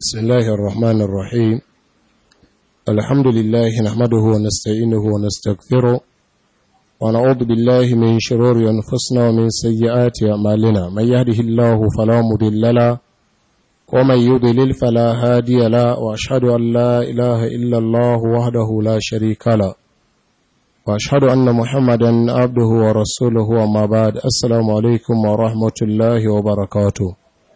بسم الله الرحمن الرحيم الحمد لله نحمده ونستعينه ونستغفره ونعوذ بالله من شرور أنفسنا ومن سيئات أعمالنا من يهده الله فلا مضل له ومن يضلل فلا هادي له وأشهد أن لا إله إلا الله وحده لا شريك له وأشهد أن محمدا عبده ورسوله وما بعد السلام عليكم ورحمة الله وبركاته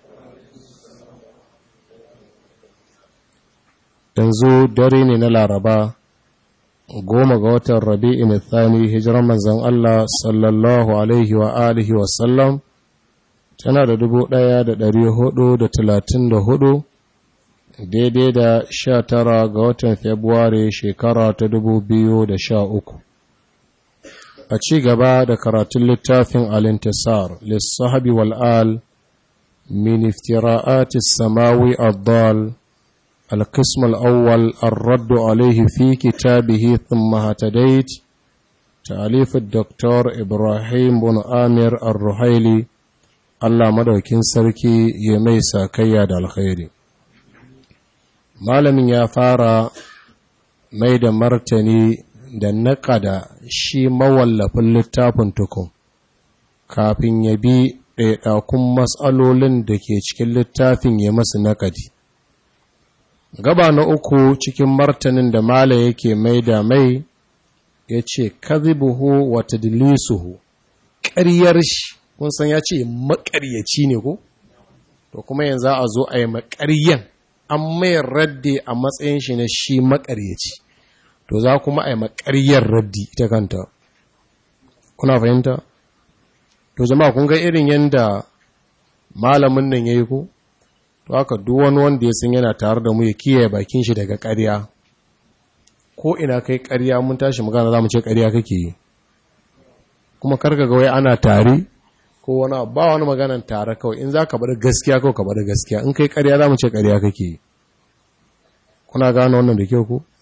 yanzu dare ne na laraba goma ga watan rabi'in thani hijiran manzan Allah sallallahu alaihi wa alihi wasallam tana da dubu ɗaya da ɗari hudu da talatin da hudu daidai da sha tara ga watan februari shekara ta dubu biyu da sha uku a ci gaba da karatun littafin alintisar lissahabi wal'al min iftira'atis samawi addal القسم الأول الرد عليه في كتابه ثم هتديت تأليف الدكتور إبراهيم بن آمر الرحيلي الله مدوكين سركي يميسا كياد الخير malamin ya fara mai da martani da naƙada shi mawallafin littafin tukun kafin ya bi ɗaiɗakun matsalolin da ke cikin littafin ya masu naƙadi. gaba na uku cikin martanin da mala yake mai da mai ya ce kazibuhu wa tadlisuhu ƙaryar shi kun san ya ce maƙaryaci ne ko to kuma yanzu a zo a yi maƙaryan an mai radde a matsayin shi na shi maƙaryaci to za kuma a yi maƙaryar raddi ita kanta kuna fahimta to jama'a kun ga irin yadda malamin nan ya yi ko to haka duk wani wanda ya san yana tare da mu ya kiyaye bakin shi daga ƙarya ko ina kai ƙarya mun tashi magana zamu ce ƙarya kake yi kuma karka ga wai ana tare ko wani ba wani maganan tare kawai in za ka bada gaskiya kawai ka bada gaskiya in kai ƙarya zamu ce ƙarya kake yi kuna gano wannan da kyau ko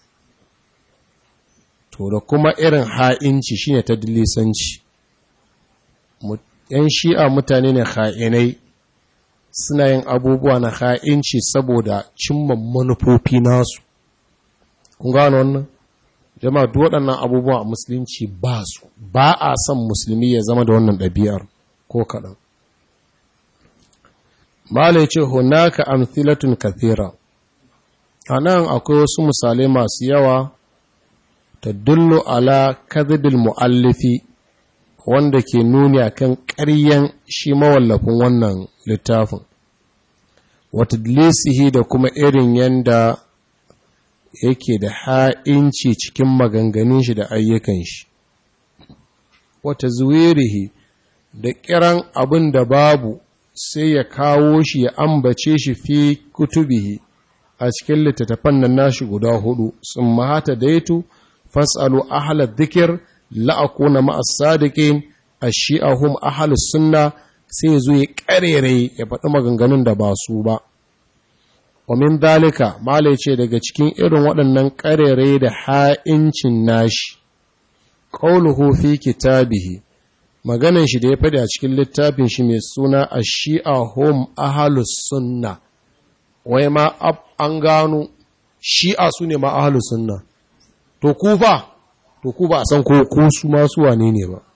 to da kuma irin ha'inci shine ta dilisanci yan shi'a mutane ne ha'inai suna yin abubuwa na ha'inci saboda cimma manufofi nasu. Kun gano wannan? Jama'a duk waɗannan abubuwa a musulunci ba su, ba a son musulmi ya zama da wannan ɗabi'ar ko kaɗan. Malai ce, Hunaka amthilatun kathira. A nan akwai wasu misalai masu yawa ta dullo ala kadhibil mu'allifi wanda ke nuni akan ƙaryan shi mawallafin wannan littafin wata lisihi da kuma irin yanda yake da ha'inci cikin maganganun shi da ayyukan shi wata zuwirihi da kiran abin da babu sai ya kawo shi ya ambace shi fi kutubihi a cikin littattafan nan nashi guda hudu sun mahata daitu fasalu ahalar dhikr la'akuna ma'as sadiqin ashi'ahum ahlus sunna sai zo ya karere ya faɗi maganganun da ba su ba wa min dalika malai ce daga cikin irin waɗannan karere da ha'incin nashi qauluhu fi kitabihi maganan shi da ya faɗi a cikin littafin shi mai suna ashi'ahum ahlus sunna wai ma an gano shi'a su ne ma ahlus sunna to ku fa to ku ba a san ko ko su masu wane ne ba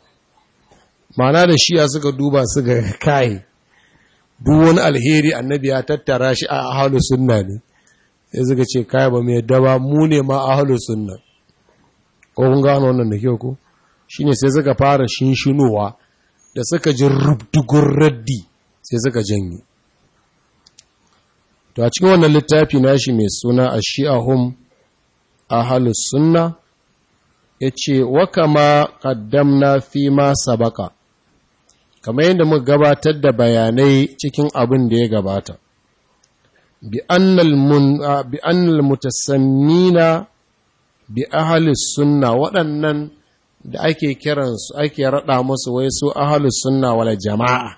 mana da shiya suka duba su ga kai duk wani alheri annabi ya tattara shi a ahalu sunna ne sai suka ce kai ba mai daba mu ne ma ahalu sunna ko kun gano wannan da kyau ko shine sai suka fara shinshinowa da suka ji rubdugun raddi sai suka janye to a cikin wannan littafi nashi mai suna ashi'ahum ahalus sunna ya ce wa kama ƙaddamna fi ma sabaka kamar yadda muka gabatar da bayanai cikin abin da ya gabata bi annal mutasammina bi ahalis sunna waɗannan da ake kiransu ake raɗa musu wai su ahalus sunna wala jama'a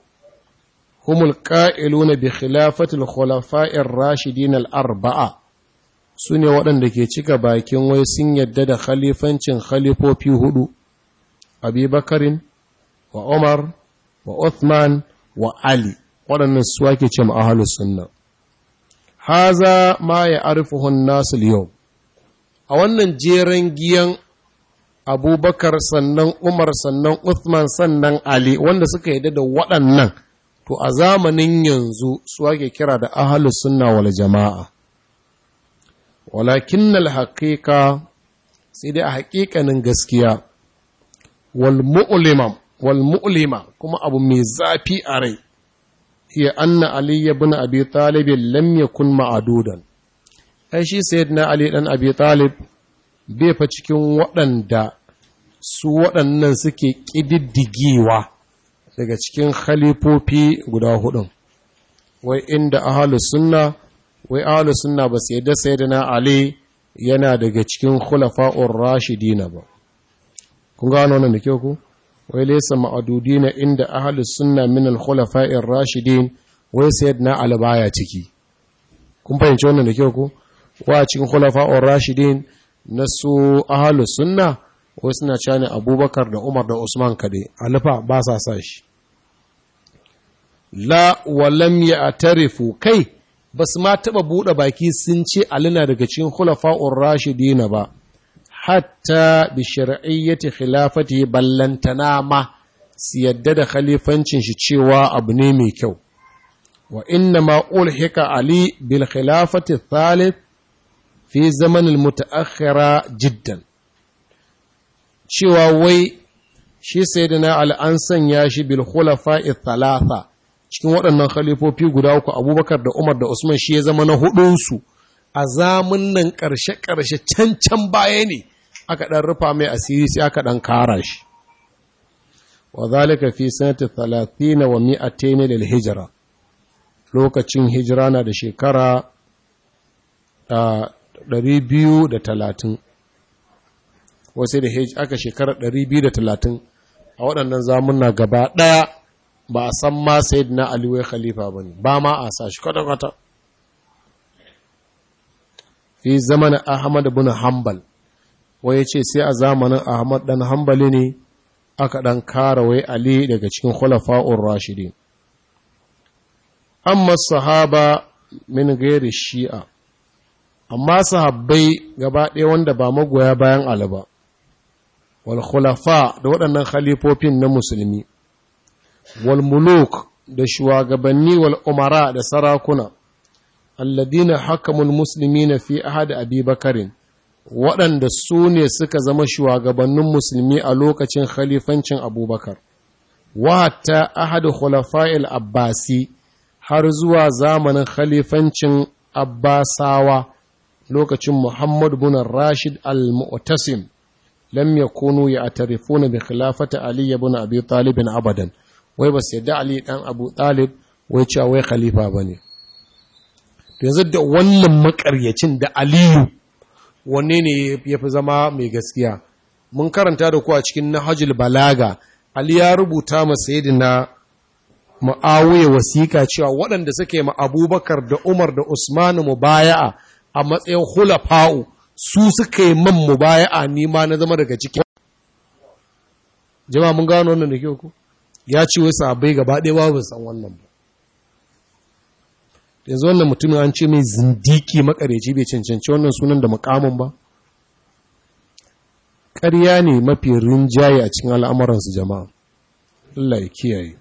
humul ƙa'iluna bi khilafatul khulafa'ir rashidin al-arba'a su ne waɗanda ke cika bakin wai sun yadda da khalifancin khalifofi hudu abubakarin wa umar wa uthman wa ali waɗannan su ake ce ma'ahalus sunna haza ma ya arifuhun nasu yau a wannan jeren giyan abubakar sannan umar sannan uthman sannan ali wanda suka yi da waɗannan to a zamanin yanzu su ake kira da ahalus sunna wal jama'a walakin haƙiƙa sai dai a haƙiƙanin gaskiya wal mu'lima wal mu'lima kuma abu mai zafi a rai hiya anna ali ibn abi talib lam yakun ma'adudan ai shi sayyidina ali dan abi talib bai fa cikin waɗanda su waɗannan suke ƙididdigewa daga cikin khalifofi guda hudun wai inda ahalus sunna wai ahalus sunna ba sai da sayyidina ali yana daga cikin khulafa'ur rashidina ba kun gano wannan da kyau ku wai laysa ma'adudina inda ahalus sunna min al khulafa'ir rashidin wai sayyidina ali baya ciki kun fahimci wannan da kyau ku wa cikin khulafa'ur rashidin na su ahalus sunna wai suna cewa ne abubakar da umar da usman kade alifa ba sa sa shi la walam ya atarifu kai ba su ma taɓa buɗe baki sun ce alina daga cikin khulafa'ur rashidina ba hatta bi shar'iyyati khilafati ballantana ma su yadda da khalifancin shi cewa abu ne mai kyau wa inna ma ulhika ali bil khilafati thalith fi zaman al mutaakhira jiddan cewa wai shi sayyidina ali an sanya shi bil khulafa'i thalatha cikin waɗannan khalifofi guda uku abubakar da umar da usman shi ya zama na hudunsu a zamun nan ƙarshe-ƙarshe can-can baya ne aka ɗan rufa mai asiri sai aka ɗan kara shi wa zalika fi sanata talatina wa mi'ataini lil hijira lokacin hijira na da shekara ɗari biyu da talatin wasu da aka shekara ɗari biyu da talatin a waɗannan zamunna gaba ɗaya ba a san ma na Ali wai khalifa bane ba ma a sa shi kwata kwata fi zamanin Ahmad ibn Hanbal wai yace sai a zamanin Ahmad dan Hanbali ne aka dan kara wai Ali daga cikin khulafa'ur rashidin amma sahaba min gairi shi'a amma sahabbai gaba ɗaya wanda ba magoya bayan Ali ba wal khulafa da waɗannan khalifofin na musulmi والملوك da shugabanni wal umara da sarakuna alladina hakamul muslimina fi ahad abi bakarin waɗanda su ne suka zama shugabannin musulmi a lokacin khalifancin abubakar wata ahad khulafa'il abbasi har zuwa zamanin khalifancin abbasawa lokacin muhammad bin rashid al-mu'tasim lam yakunu ya'tarifuna bi khilafati ali ibn abi talib abadan wai ba su yadda Ali ɗan Abu Talib wai cewa wai khalifa ba ne. yanzu da wannan makaryacin da Aliyu wanne ne ya fi zama mai gaskiya. Mun karanta da ku a cikin Nahajul Balaga, Ali ya rubuta ma na Mu'awiya wasiƙa cewa waɗanda suke ma Abubakar da Umar da Usman mubaya'a a matsayin hulafa'u su suka yi man mubaya'a ni ma na zama daga ciki. Jama'a mun gano wannan da kyau ku? ya ce wai sahabbai gaba ɗaya babu san wannan ba yanzu wannan mutumin an ce mai zindiki makareci bai cancanci wannan sunan da mukamin ba ƙarya ne mafi rinjaye a cikin al'amuransu jama'a Allah ya kiyaye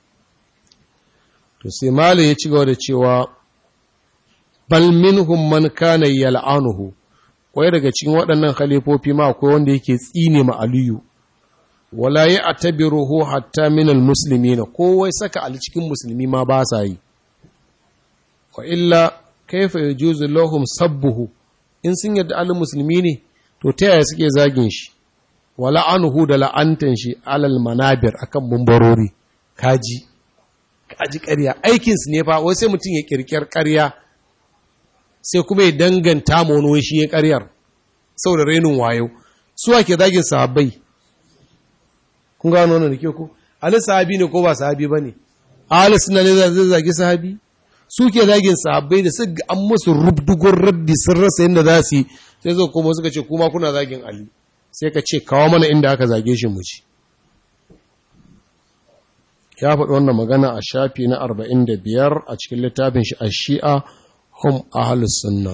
to sai mala ya ci gaba da cewa bal minhum man kana yal'anuhu wai daga cikin waɗannan khalifofi ma akwai wanda yake tsine ma aliyu wala ya atabiruhu hatta minal musulmi na kowai saka a cikin musulmi ma ba sa yi wa illa kaifa ya juzu lahum sabbuhu in sun yadda alin musulmi ne to ta yaya suke zagin shi wa la'anuhu da la'antan shi alal manabir akan mumbarori kaji kaji ƙarya aikin su ne fa wai sai mutum ya kirkir ƙarya sai kuma ya danganta ma wani shi ya ƙaryar saboda renin wayo su ake zagin sahabbai kun gano wannan da ke ku ali sahabi ne ko ba sahabi ba ne ali suna ne zai zagi sahabi su ke zagin sahabbai da suka an musu rubdugun raddi sun rasa yadda za su yi sai zo kuma suka ce kuma kuna zagin ali sai ka ce kawo mana inda aka zage shi mu ci ya faɗi wannan magana a shafi na 45 a cikin littafin shi a shi'a hum ahlus sunna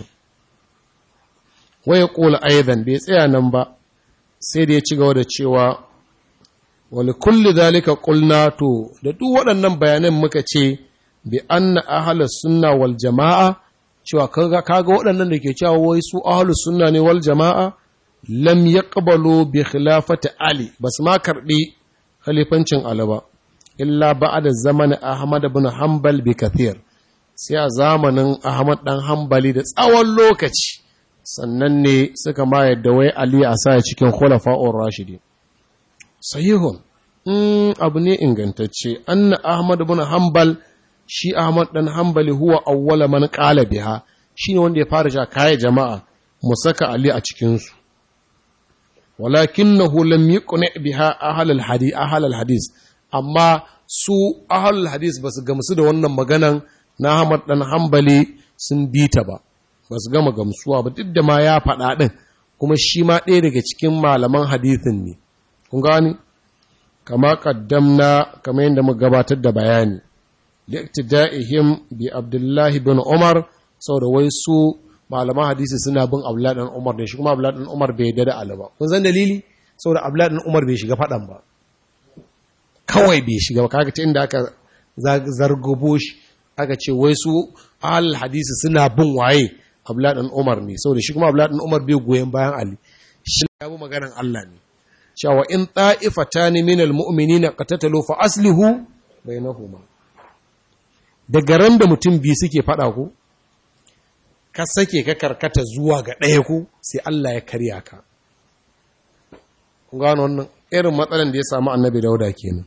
waya ƙula aidan bai tsaya nan ba sai da ya ci gaba da cewa wani kulli zalika ƙulna to da duk waɗannan bayanan muka ce bi anna ahlus sunna wal jama'a cewa kaga kaga waɗannan da ke cewa wai su ahlus sunna ne wal jama'a lam yaqbalu bi khilafati ali bas ma karbi khalifancin ali ba illa ba'da zaman ahmad ibn hanbal bi kathir sai a zamanin ahmad dan hanbali da tsawon lokaci sannan ne suka ma yadda wai ali a sa cikin khulafa'ur rashidi sahihun in abu ne ingantacce anna ahmad ibn hanbal shi ahmad dan hanbali huwa awwala man qala biha shine wanda ya fara ja kai jama'a mu saka ali a cikin su walakinahu lam yuqni biha ahl al-hadith ahl al-hadith amma su ahl al-hadith basu gamsu da wannan maganan na Ahmad dan Hanbali sun bi ta ba basu gama gamsuwa ba duk da ma ya faɗa din kuma shi ma ɗaya daga cikin malaman hadithin ne kun gani kama kaddamna kamar yadda muka gabatar da bayani liqtida'ihim bi Abdullahi bin Umar saboda wai su malaman hadisi suna bin Abdullahi dan Umar da shi kuma Abdullahi dan Umar bai yarda da Ali ba kun san dalili saboda Abdullahi dan Umar bai shiga fadan ba kawai bai shiga ba kaga ta inda aka zargobo shi aka ce wai su al hadisi suna bin waye Abdullahi dan Umar ne saboda shi kuma Abdullahi dan Umar bai goyen bayan Ali shi ya bi maganar Allah ne cewa in ta'ifatani minal mu'minina qatatalu fa aslihu bainahuma daga ran da mutum biyu suke fada ku ka sake ka karkata zuwa ga ɗaya ku sai Allah ya karya ka. Kun gano wannan irin matsalan da ya samu annabi dauda kenan.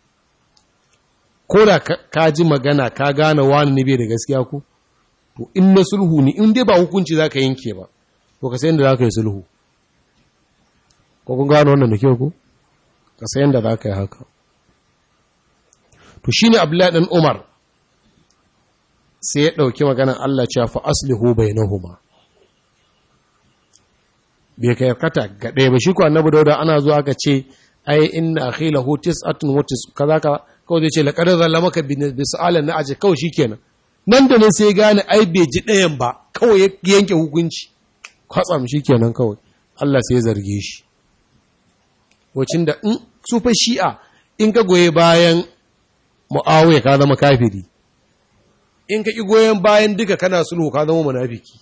Ko da ka ji magana ka gane wani ne bai da gaskiya ku, to in na sulhu ne in dai ba hukunci za ka yanke ba, to ka sayan da za ka yi sulhu. Ko kun gano wannan da kyau ku? Ka sayan da za ka yi haka. To shi ne Abdullahi ɗan Umar, sai ya ɗauki maganan Allah cewa fa aslihu bainahuma bai kai kata ga ɗaya ba shi ko annabi dauda ana zuwa aka ce ai inna akhilahu tis'atun wa tis kaza ka kawai zai ce laqad zallamaka bi su'alan na aje kawai shikenan nan da nan sai gane ai bai ji ɗayan ba kawai ya yanke hukunci kwatsam shikenan kawai Allah sai ya zarge shi wacin da in su fa shi'a in ka goye bayan mu'awiya ka zama kafiri in ka ƙi goyon bayan duka kana sulhu ka zama munafiki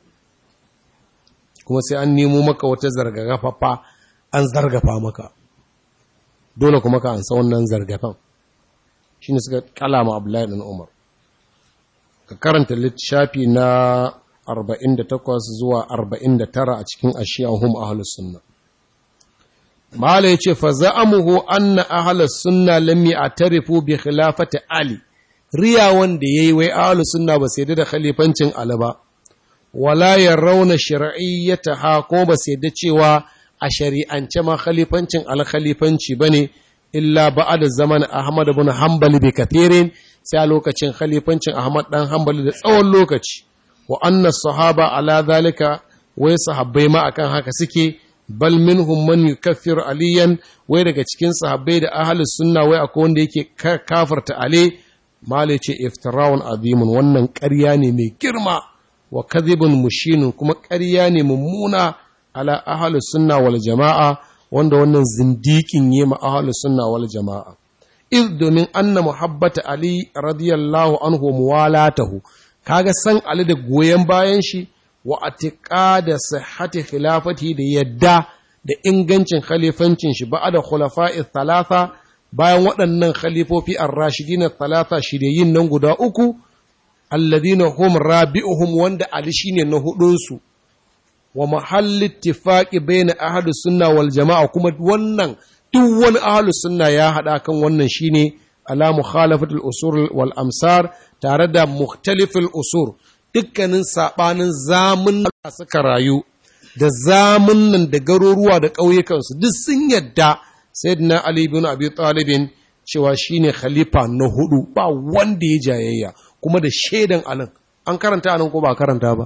kuma sai an nemo maka wata zargagafafa an zargafa maka dole kuma ka ansa wannan zargafan shi ne suka kalama abdullahi ɗan umar ka karanta littafi na 48 zuwa 49 a cikin ashiyan hum ahlus sunna mala yace fa za'amuhu anna ahlus sunna lam ya'tarifu bi khilafati ali riya wanda ya yi wai ahalu sunna ba sai da khalifancin Ali ba, wala ya rauna shari'iyyata ha ko ba sai da cewa a shari'ance ma khalifancin alkhalifanci ba ne, illa ba'a da zaman Ahmad bin Hanbali bi kathirin sai a lokacin khalifancin Ahmad dan Hanbali da tsawon lokaci, wa anna sahaba ala zalika wai sahabbai ma akan haka suke bal minhum man yukaffir aliyan wai daga cikin sahabbai da ahlus sunna wai akwai wanda yake kafarta ali Mali ce iftirawun azimun wannan ƙarya ne mai girma wa kadhibun mushinun kuma ƙarya ne mummuna ala ahlus sunna wal jama'a wanda wannan zindikin yi ma ahlus sunna wal jama'a iz domin anna muhabbata ali radiyallahu anhu muwalatahu kaga san ali da goyen bayan shi wa atiqada sihhati khilafati da yadda da ingancin khalifancin shi ba'da khulafa'i thalatha bayan waɗannan khalifofi ar-rashidin talata shiryayin nan guda uku alladina hum rabi'uhum wanda ali shine na hudun su wa mahalli ittifaqi baina ahlus sunna wal jama'a kuma wannan duk wani ahlus sunna ya hada kan wannan shine ala mukhalafatul usul wal amsar tare da mukhtaliful usur dukkanin sabanin zamun da suka rayu da zamunan da garuruwa da ƙauyukansu duk sun yadda sayyidina Ali bin Abi Talibin cewa shine khalifa na hudu ba wanda ya jayayya kuma da shaidan alin an karanta anan ko ba karanta ba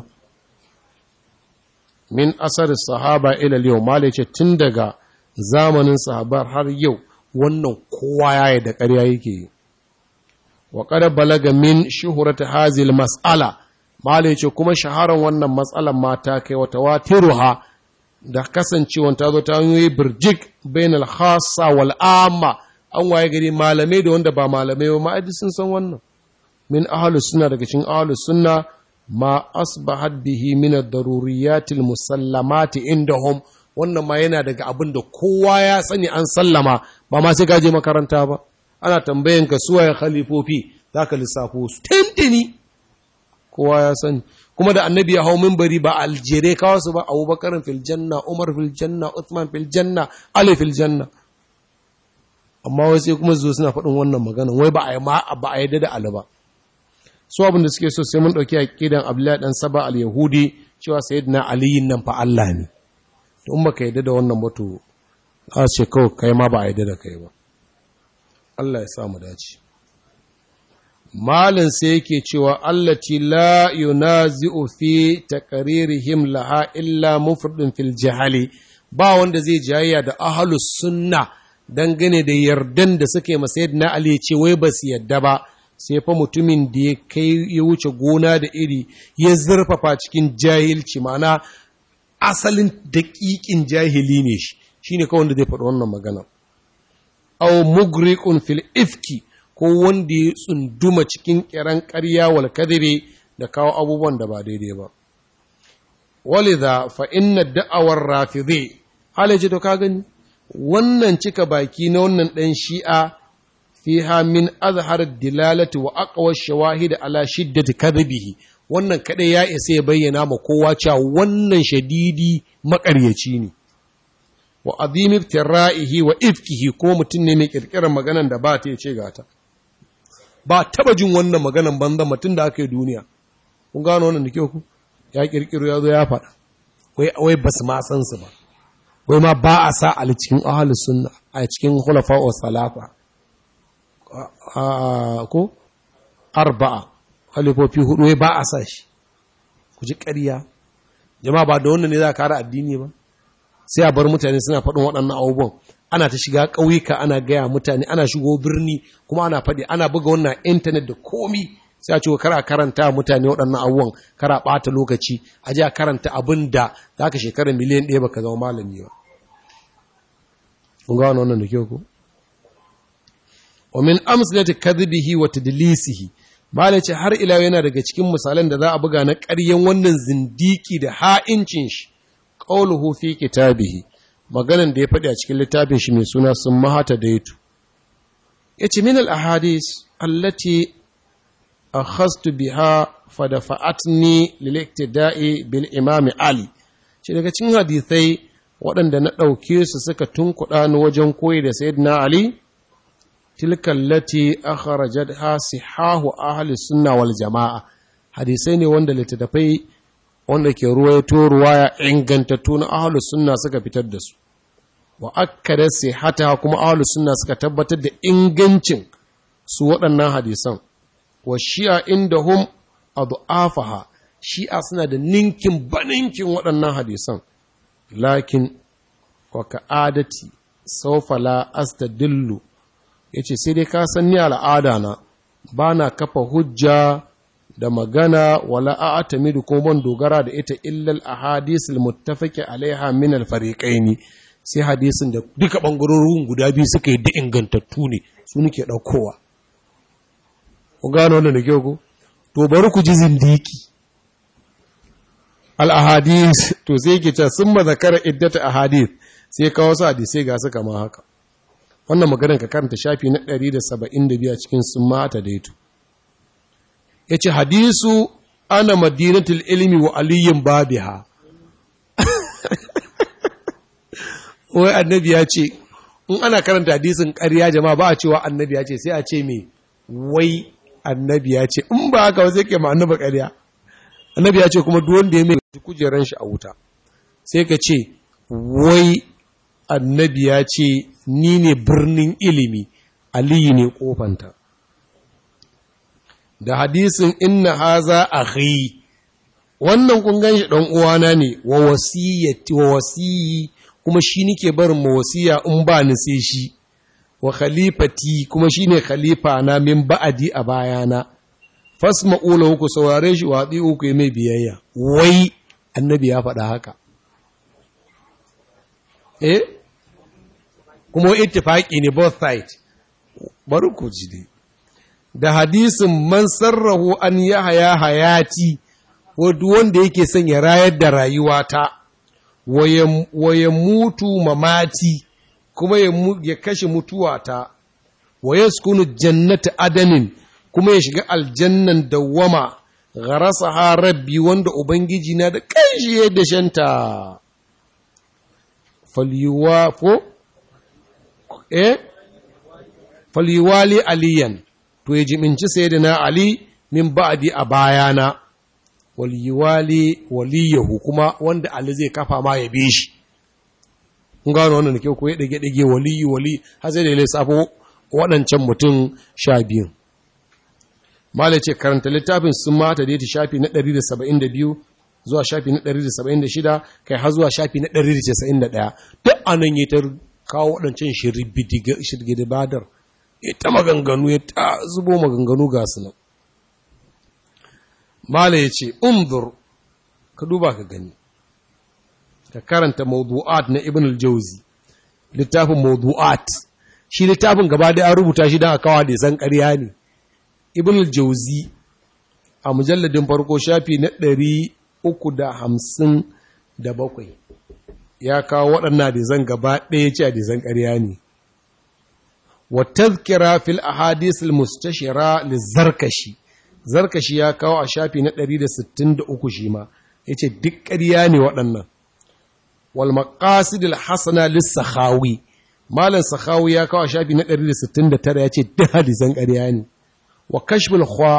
min asar sahaba ila yau mala ce tun daga zamanin sahabar har yau wannan kowa ya da ƙarya yake yi wa qad balaga min shuhrati hazil mas'ala mala yace kuma shaharan wannan matsalan mata kai wata watiruha da kasancewan ta zo ta hanyoyi birjik bainal khassa wal amma an waye gari malamai da wanda ba malamai ba ma'aji sun san wannan min ahlus sunna daga cikin ahlus sunna ma asbahat bihi min ad-daruriyatil musallamati indahum wannan ma yana daga abin da kowa ya sani an sallama ba ma sai gaje makaranta ba ana tambayan ka suwaye khalifofi zaka lissafo su tintini kowa ya sani kuma da annabi ya hau minbari ba aljere kawo su ba abubakar fil janna umar fil janna uthman fil janna ali fil janna amma wai sai kuma zo suna faɗin wannan magana wai ba a yi ma ba a yadda da ali ba su abin da suke so sai mun ɗauki aƙidan abdullahi dan saba al-yahudi cewa sayyidina aliyin nan fa Allah ne to in baka yadda da wannan ba to za ce kawai kai ma ba a yadda da kai ba Allah ya sa mu dace malin sai yake cewa allati la yunazi'u fi taqririhim laha illa mufridun fil jahali ba wanda zai jayayya da ahlus sunna dangane da yardan da suke masa yadda Ali ya ce wai ba su yadda ba sai fa mutumin da ya kai ya wuce gona da iri ya zurfafa cikin jahilci ma'ana asalin daƙiƙin jahili ne shi shine kawai wanda zai faɗi wannan magana aw mugriqun fil ifki ko wanda ya tsunduma cikin kiran ƙarya wal kadhibi da kawo abubuwan da ba daidai ba walidha fa inna da'awar rafidhi halaje to ka gani wannan cika baki na wannan dan shi'a fiha min azhar dilalati wa aqwa shawahid ala shiddati kadhibihi wannan kadai ya isa ya bayyana ma kowa cewa wannan shadidi makaryaci ne wa azim ibtira'ihi wa ifkihi ko mutum ne mai kirkirar maganan da ba ta ce gata ba taba jin wannan maganan banza mutum da aka yi duniya kun gano wannan da kyau ku ya kirkiro ya zo ya faɗa wai wai basu ma san su ba wai ma ba a sa a cikin ahlus sunna a cikin khulafa wa salafa ko arba'a halifofi hudu wai ba a sa shi ku ji ƙarya jama'a ba da wannan ne za a kare addini ba sai a bar mutane suna faɗin waɗannan abubuwan ana ta shiga ƙauyuka ana gaya mutane ana shigo birni kuma ana faɗi ana buga wannan intanet da komi sai a ce kara karanta mutane waɗannan abubuwan kara ɓata lokaci a ji a karanta abin da za ka shekara miliyan ɗaya baka zama malami ba kun ga wannan da kyau ko wa min amsalati kadhibihi wa tadlisihi malai ce har ila yana daga cikin misalan da za a buga na ƙaryen wannan zindiki da ha'incin shi qawluhu fi kitabihi maganan da ya faɗi a cikin littafin shi mai suna sun mahata daitu yace min al ahadis allati akhastu biha fadafa'atni lil iktida'i bil imam ali ce daga cikin hadisai waɗanda na ɗauke su suka tunkuɗa ni wajen koyi da sayyidina ali tilka allati akhrajatha sihahu ahli sunna wal jamaa hadisai ne wanda littattafai wanda ke ruwaito ruwaya ingantattu na ahli sunna suka fitar da su wa akkada sihata kuma ahli sunna suka tabbatar da ingancin su waɗannan hadisan wa shi'a indahum adhafaha shi'a suna da ninkin baninkin waɗannan hadisan lakin wa ka'adati sawfa la astadillu ya ce sai dai ka san ni al'ada na ba na kafa hujja da magana wala a atamidu ko ban dogara da ita illal a hadisul muttafaqi alaiha min al fariqaini sai hadisin da duka bangarorin guda biyu suka yi da ingantattu ne su nake daukowa ku gano wannan da kyau ko to bari ku ji zindiki al ahadis to sai ke ta summa zakara iddata ahadith sai kawo su hadisai ga su kama haka wannan maganar ka karanta shafi na 172 a cikin sun mata daito ya ce hadisu ana madinatul ilmi wa aliyin babiha wai annabi ya ce in ana karanta hadisin ƙarya jama'a ba a cewa annabi ya ce sai a ce mai wai annabi ya ce in ba haka sai ke ma annabi ƙarya annabi ya ce kuma duk wanda ya mai kujeran shi a wuta sai ka ce wai annabi ya ce ni ne birnin ilimi aliyu ne kofanta da hadisin inna haza akhi wannan kun ganshi dan uwana ne wa wasiyati wa wasiyi kuma shi nike barin ma wasiya in ba ni sai shi wa khalifati kuma shine khalifa na min ba'adi a bayana fasma'u lahu ku saurare shi wa ati'u ku mai biyayya wai annabi ya faɗa haka eh kuma ittifaqi ne both side bari ku ji dai da hadisin man sarrahu an yahaya hayati wanda yake son ya rayar da rayuwata wa ya mutu mamati kuma ya kashe mutuwata wa ya sukunu jannata adanin kuma ya shiga aljannan dawwama gharasa rabbi wanda ubangiji na da kanshi ya dashanta falyuwa ko eh falyuwali aliyan to ya jiminci sayyidina ali min ba'di a bayana waliyuwali waliyahu kuma wanda Ali zai kafa ma ya bi shi kun gano wannan ke ko ya dage dage waliyu wali har sai da ya lissafo waɗancan mutum sha biyu malai ce karanta littafin sun mata da ta shafi na 172 zuwa shafi na 176 kai har zuwa shafi na 191 duk anan ya ta kawo waɗancan shirgidi badar ya ta maganganu ya ta zubo maganganu ga su nan Mala ya ce, Umdur, ka duba ka gani, ka karanta mawdu'at na Ibn al-Jauzi, littafin mawdu'at, shi littafin gaba da an rubuta shi don a kawo da san ƙarya ne. Ibn al-Jauzi a mujalladin farko shafi na ɗari uku da hamsin da bakwai, ya kawo waɗannan da zan gaba ɗaya ce a da zan ƙarya ne. Wa tazkira fil ahadisul mustashira li zarkashi. zarkashi ya kawo a shafi na 163 shi ma ya ce duk ƙarya ne waɗannan wal maqasidil hasana lis sakhawi malam sakhawi ya kawo a shafi na 169 ya ce duk hadisan ƙarya ne wa kashful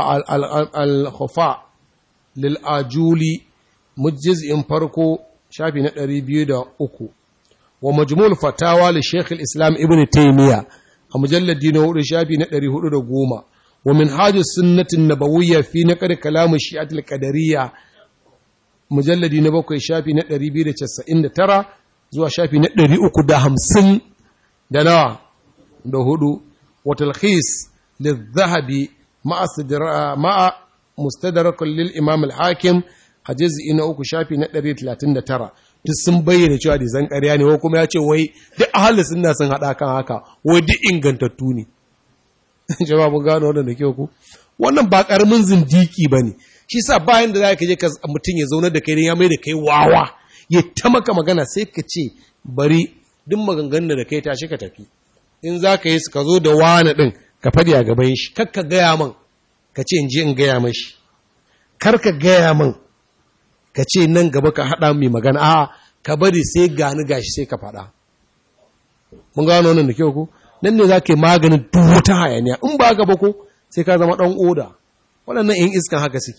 al khufa lil ajuli mujiz'in farko shafi na 203 wa majmul fatawa li shaykh al islam ibn taymiya a mujalladi na hudu shafi na 410 ومنهاج السنة النبوية في نقر كلام الشيعة القدرية مجلد نبوك شافي نقري بيرة تسعين ترى زوا شافي نقري أكو دا همسن دنا دهدو وتلخيص للذهب مع مع مستدرك للإمام الحاكم حجز إن أكو شافي نقري تلاتين ترى duk sun bayyana cewa da zan ƙarya ne ko kuma ya ce wai duk ahalin sunna sun haɗa kan haka wai duk ingantattu ne jama'a mun gano wannan da kyau ku wannan ba karamin zindiki bane shi sa bayan da zaka je ka mutun ya zauna da kai ya mai da kai wawa ya ta maka magana sai ka ce bari duk maganganun da kai tashi ka tafi in zaka yi ka zo da wani din ka fadi a gaban shi kar ka gaya man ka ce in je in gaya mashi kar ka gaya man ka ce nan gaba ka haɗa mai magana a ka bari sai gani gashi sai ka faɗa mun gano wannan da kyau ku nan ne za ka yi maganin duk wata hayaniya in ba gaba ko sai ka zama ɗan oda waɗannan in iskan haka suke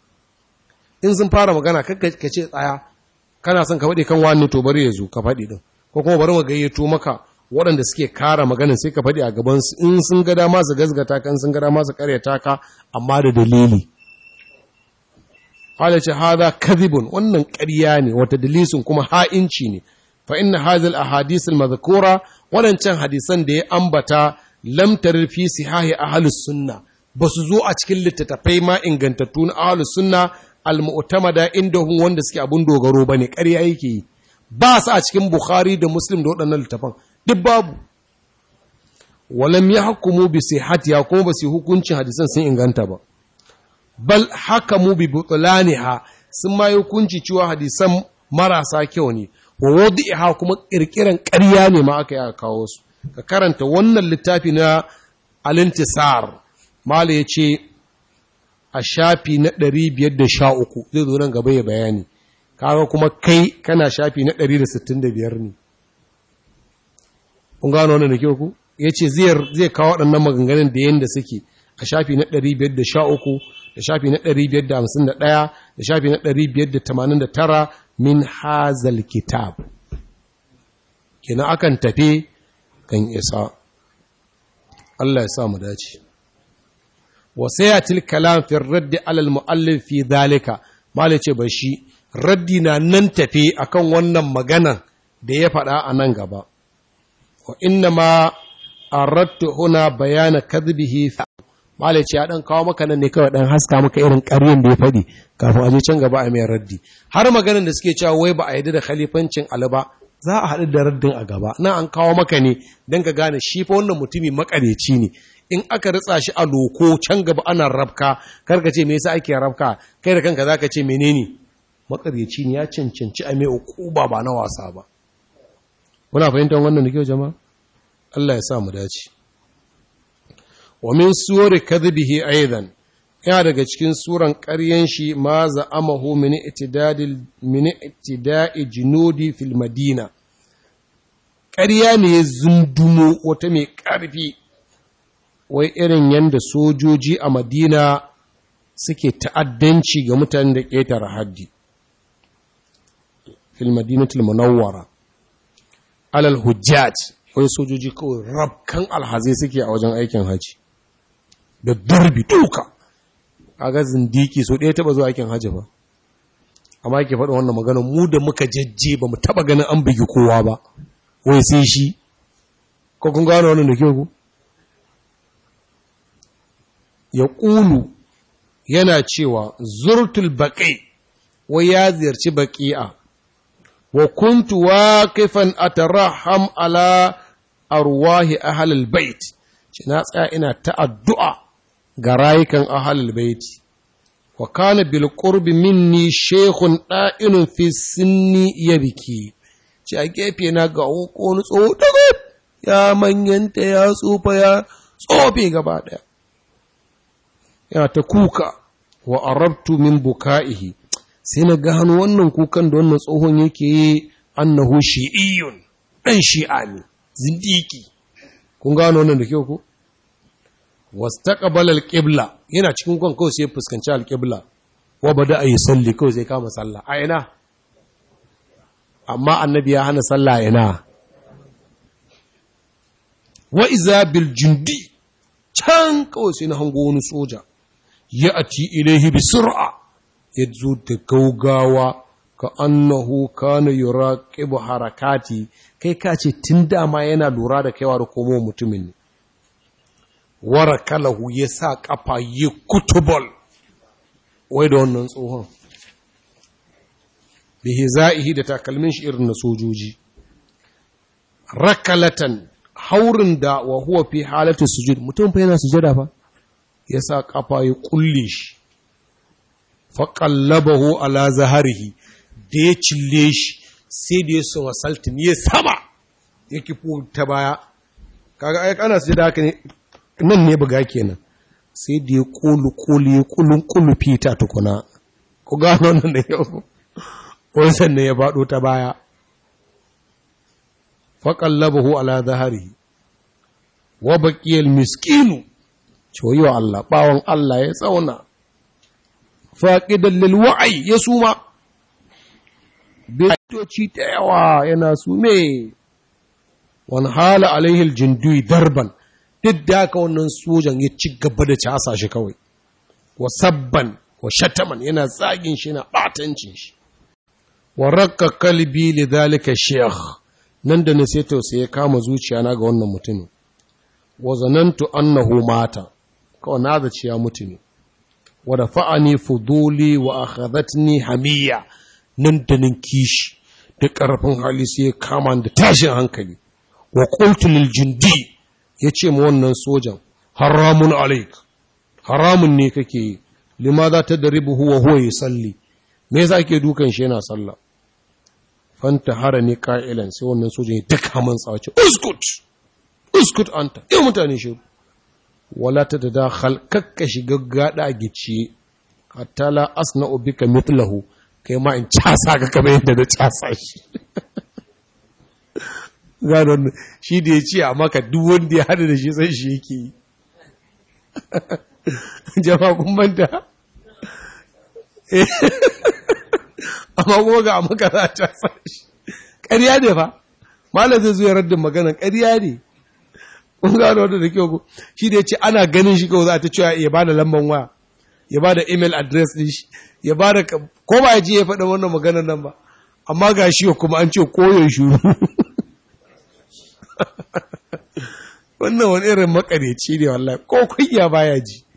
in sun fara magana ka ce tsaya kana son ka faɗi kan wani to bari ya zo ka faɗi ɗin ko kuma bari mu gayyato maka waɗanda suke kara maganin sai ka faɗi a gabansu in sun ga dama su gazgata kan sun ga dama su karyata ka amma da dalili Hala ce haza kadhibun wannan ƙarya ne wata dalisin kuma ha'inci ne fa inna hadhihi al-ahadith al-madhkura wadancan hadisan da ya ambata lam tarfi sihahi ahlus sunna basu zo a cikin littattafai ma ingantattu na ahlus sunna al-mu'tamada indahum wanda suke abun dogaro bane ƙarya yake yi ba su a cikin bukhari da muslim da waɗannan littafan duk babu walam yahkumu bi sihhatiha kuma ba su hukuncin hadisan sun inganta ba bal hakamu bi butlaniha sun ma hukunci cewa hadisan marasa kyau ne wa wadi'iha kuma kirkiran ƙarya ne ma aka yi aka kawo su ka karanta wannan littafi na al-intisar mala yace a shafi na 513 zai zo nan gaba ya bayani kaga kuma kai kana shafi na 165 ne kun gano wannan da kyau ku yace zai zai kawo waɗannan maganganun da yanda suke a shafi na 513 da shafi na 551 da shafi na 589 min hazal kitab kina akan tafe kan isa Allah ya sa mu dace wa sayatil kalam fi radd ala al muallif fi dalika malai ce ba shi raddi na nan tafe akan wannan maganan da ya faɗa a nan gaba wa inna ma aradtu huna bayana kadhibihi malai ce ya dan kawo maka nan ne kawai dan haska maka irin ƙaryen da ya faɗi kafin a je can gaba a mai raddi har maganin da suke cewa wai ba a yarda da khalifancin Ali ba za a haɗu da raddin a gaba nan an kawo maka ne don ka gane shi fa wannan mutumi makareci ne in aka ritsa shi a loko can gaba ana rabka karka ce me yasa ake rabka kai da kanka zaka ce menene makareci ne ya cancanci a mai ukuba ba na wasa ba kuna fahimtar wannan da kyau jama'a Allah ya sa mu dace wa min suwari kadhibihi aidan yana daga cikin suran ƙaryen shi ma za'amahu min itidadil min itida'i junudi fil madina ƙarya ne ya zundumo wata mai ƙarfi wai irin yanda sojoji a madina suke ta'addanci ga mutanen da ƙetare haddi fil madinatul munawwara alal hujjaj wai sojoji kawai rabkan alhazai suke a wajen aikin haji da darbi duka ga zindiki so ɗaya taɓa zuwa aikin hajji ba amma ke faɗin wannan magana mu da muka jajje ba mu taɓa ganin an bugi kowa ba wai sai shi ko kun gano wannan da kyau ku ya ƙulu yana cewa zurtul baƙi wai ya ziyarci baƙi'a wa kuntu waqifan ataraham ala arwahi ahlul bait ce na tsaya ina ta addu'a ga rayukan ahalul baiti wa kana bil qurbi minni shaykhun da'inun fi sinni yabki ce a gefe na ga wani tsoho daga ya manyanta ya tsufa ya tsofe gaba daya ya ta kuka wa arabtu min buka'ihi sai na gano wannan kukan da wannan tsohon yake yi annahu shi'iyyun dan shi'a ne zindiki kun gano wannan da kyau ko wastaqbala al-qibla yana cikin kwan kawai sai fuskanci al-qibla wa bada ayi salli kawai sai kama sallah a ina amma annabi ya hana sallah ina wa iza bil jundi can kawai sai na hango wani soja ya ati ilaihi bi sur'a ya zo da gaugawa ka annahu kana yuraqibu harakati kai ka ce tun dama yana lura da kaiwa da komo mutumin ne warakalahu ya sa ƙafa yi kutubol wai da wannan tsohon bihi za'ihi da takalmin shi irin na sojoji rakalatan haurin da wa huwa fi halatu sujud mutum fa yana sujada fa ya sa ƙafa ya kulle shi fa qallabahu ala zaharihi da ya cille shi sai da ya so wasaltin ya sama ya kifo ta baya kaga ai kana sujada haka ne nan ne buga kenan sai da ya kulu kulu ya kulun kulu fita tukuna ku gano nan da yau wani sannan ya faɗo ta baya faƙallabahu ala zahari wa baƙiyar miskinu wa Allah ɓawon Allah ya tsauna faƙidan lilwa'ai ya suma betoci ta yawa yana sume wani hala alaihil jindui darban duk da haka wannan sojan ya ci gaba da casa shi kawai wa sabban wa shataman yana zagin shi yana batancin shi wa rakka kalbi li dhalika sheikh nan da ne sai tausayi ya kama zuciya na ga wannan mutumin wa zanantu annahu mata kawai na zaci ya mutu ne wa dafa'ani fuduli wa akhadhatni hamiya nan da nan kishi da karfin hali sai ya kama da tashin hankali wa qultu lil jundi ya ce ma wannan sojan haramun alaik haramun ne kake yi lima za ta daribu huwa huwa ya salli me yasa ake dukan shi yana sallah fanta hara ne ka'ilan sai wannan sojan ya daka man tsawace uskut uskut anta yau mutane shi wala ta da dakhal kakka shiga gada gice hatta la asna'u bika mithlahu kai ma in casa ka kamar yadda na casa shi gano shi da ya ce a maka duk wanda ya hada da shi sai shi yake yi jama kun manta amma kuma ga maka za ta shi ƙarya ne fa malam zai zo ya raddin magana ƙarya ne kun gano wanda da kyau shi da ya ce ana ganin shi kawai za ta cewa ya ba da lamban waya ya ba da email address din shi ya ba da ko ba ya ji ya faɗa wannan maganar nan ba amma ga shi kuma an ce koyon shuru wannan wani irin makareci ne wallahi ko kunya baya ji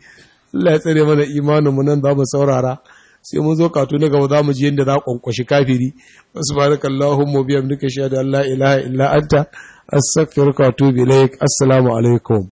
Allah ya tsare mana imanin mu nan za mu saurara sai mun zo katu na gaba za mu ji yadda za a kwankwashi kafiri subhanakallahumma bihamdika shahadu an la ilaha illa anta astaghfiruka wa atubu ilaik assalamu alaikum